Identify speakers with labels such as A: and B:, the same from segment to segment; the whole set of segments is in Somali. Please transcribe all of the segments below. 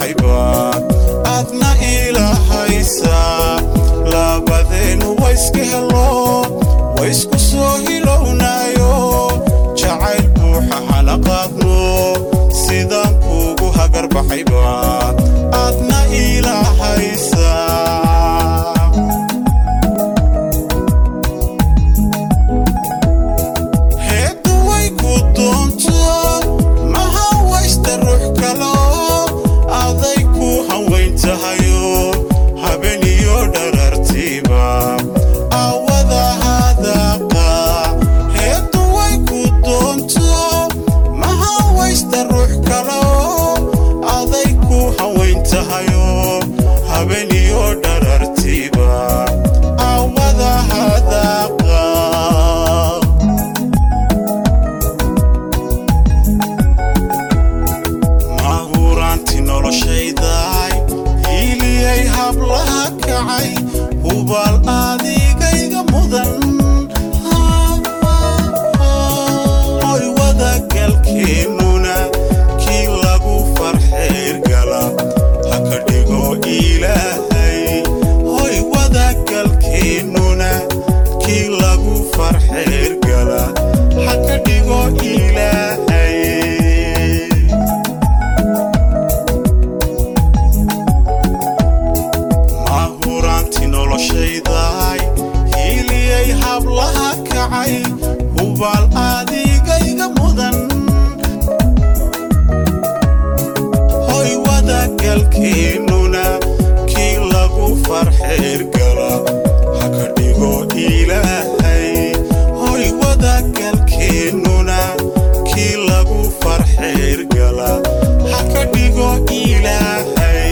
A: baxaybaad aadna ilahaysaa labadeennu wayska helo waysku soo hilownaayo jacayl buuxa hala qaadno sidaan kuugu hagar baxaybaad aadna ilahaysaa heeddu way ku doonto maha waysta ruux kalo aday ku hanweyn tahayo habeniyo dharartiiba awada hadaaqa heeddu way ku doonto maha waysta ruux kalo aday ku hanweyn tahayo habeniyo dharartiiba awada hadaaqa mahuraanti noloshaydaay hiiliyay hablaha kacay hubaal adigayga mudan oy wadagalkeennuna kii lagu farxeyrgala ha ka dhigo ilaahay hoy wadagalkeennuna kii lagu farxeyrgala ha ka dhigo ilaahay mahuraanti noloshaydaay hiiliyay hablaha kacay hubaal adigayga mudan hoy wadagalkeennuna kii lagu farxeyrgala ha ka dhigo ilaahay hoy wadagalkeennuna kii lagu farxeyrgala ha ka dhigo ilaahay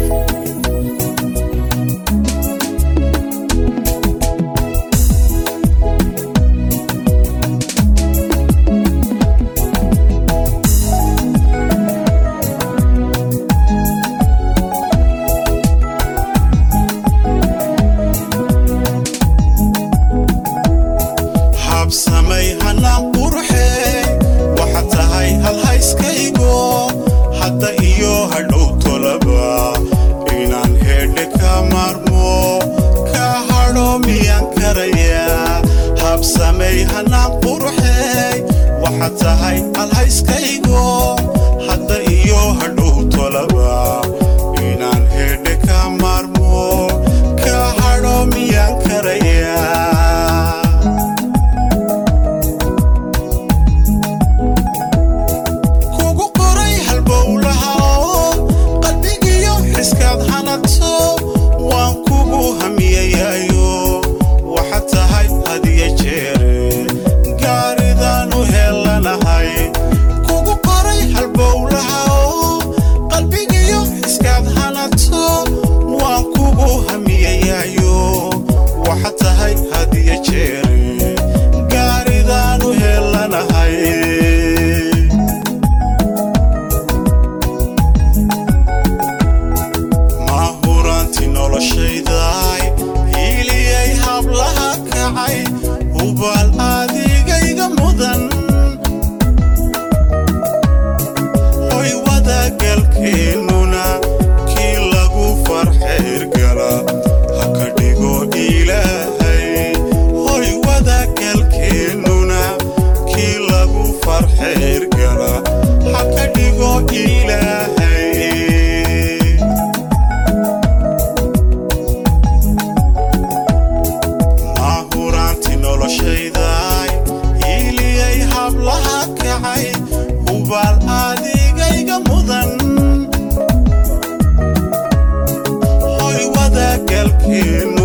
A: habsamay hanaan qurxee waxa tahay halhayskaygo hadda iyo hadhow tolaba inaan heedhe ka maarmo ka hadho miyaan karayaa habsamay hanaan qurxee waxa tahay halhayskaygo hadda iyo hadhow tolaba inaan heedhe ka maarmo ka hadho miyaan karayaa kugu qoray halbowlaha oo qalbigiyo xiskaad hanato waan kugu hamiyayaayo waxa tahay hadiya jeere gaaridaanu helanahay kugu qoray halbowlaha oo qalbigiyo xiskaad hanato waan kugu hamiyayaayo waxa tahay hadiya jeere gaaridaanu helanahay mahuraanti noloshaydaay hiiliyay hablaha kacay hubaal adigayga mudan hoy wadagalkeennuna kii lagu farxeyrgala ha ka dhigo ilaahay hoy wadagalkeennuna kii lagu farxeyrgala ha ka dhigo ilaahay mahuraanti noloshaydaay hiiliyay hablaha kacay hubaal adigayga mudan hoy wadagalkeen